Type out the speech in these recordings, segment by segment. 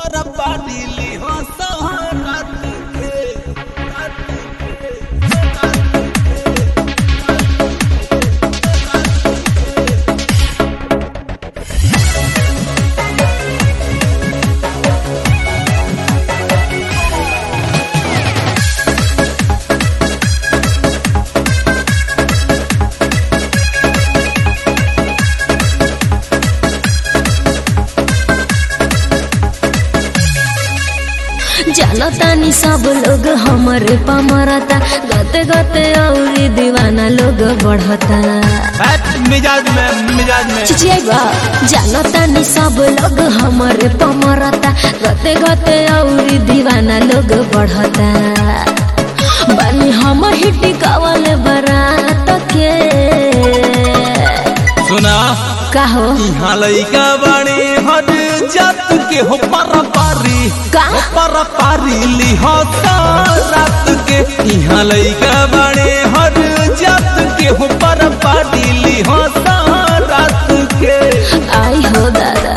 पर पारी ली हो रात के रात के जानतानी सब लोग हमरे पमरता गते गते औरी दीवाना लोग बढ़ता बैठ मिजाज में मिजाज में चिचियाइबा जानतानी सब लोग हमरे पमरता गते गते औरी दीवाना लोग बढ़ता बानी हम हिटी कवल बरात के सुना का हो यहाँ लइका बाणी हर जात के हो पर पारी का? हो पर पारी ली हो रात के यहाँ लइका बाणी हर जात के हो पर पारी ली हो रात के आई हो दादा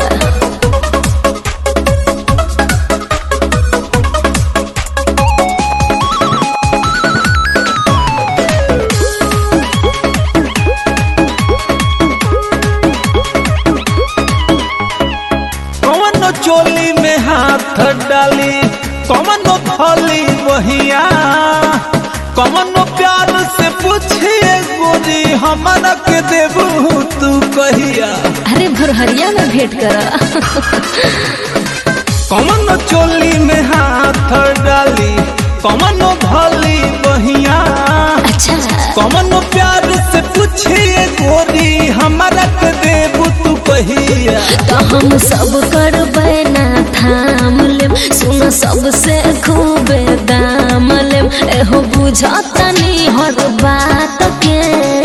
कौनो चोली में हाथ डाली कौनो थली वहिया कौनो प्यार से पूछिए गोरी हमारा के देबू तू कहिया अरे भोरहरिया में भेंट करा कौनो चोली में हाथ डाली कौनो भली बहिया अच्छा कौनो प्यार से पूछिए गोरी हमारा के देबू तू कहिया तो हम सब करबै ना थाम लेम सुन सबसे खूबे दाम लेम एहो बुझतनी हर बात के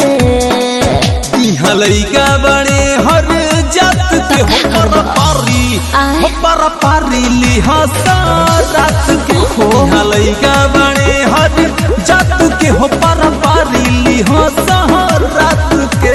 यहाँ लइका बड़े हर जात के हो पर पारी आय। हो पर पारी ली रात के हो यहाँ लइका बड़े हर जात के हो पर पारी ली रात के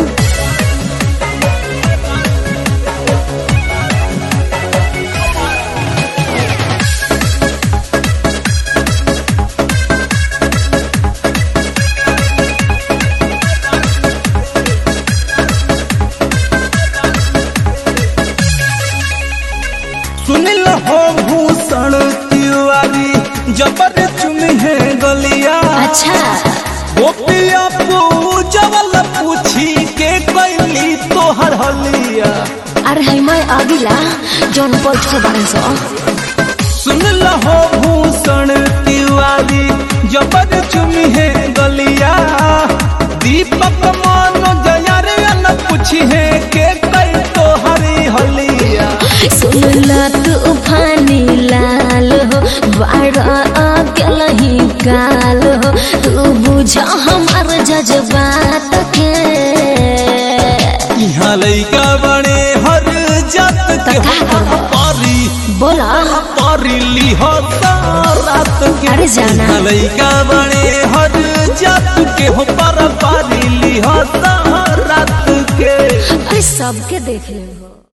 सुनिल हो भूषण तिवारी जबर चुमी है गलिया अच्छा गोपिया पूजवल पूछी के कैली तोहर हलिया अरे है मैं अगिला जौन पलट के बारे सो सुनिल हो भूषण तिवारी जबर चुमी है गलिया दीपक मानो जया रे न पूछी है के कई तोहरी हलिया सुनला तूफानी लाल हो बाड़ा अकेला ही काल हो तू बुझ हमार जज्बात के यहाँ लइका बड़े हर जात के तो का करबो? पारी बोला पारी ली हो रात के अरे जाना। यहाँ लइका बड़े हर जात के हो पर पारी ली हो रात के अरे सबके देख ले हो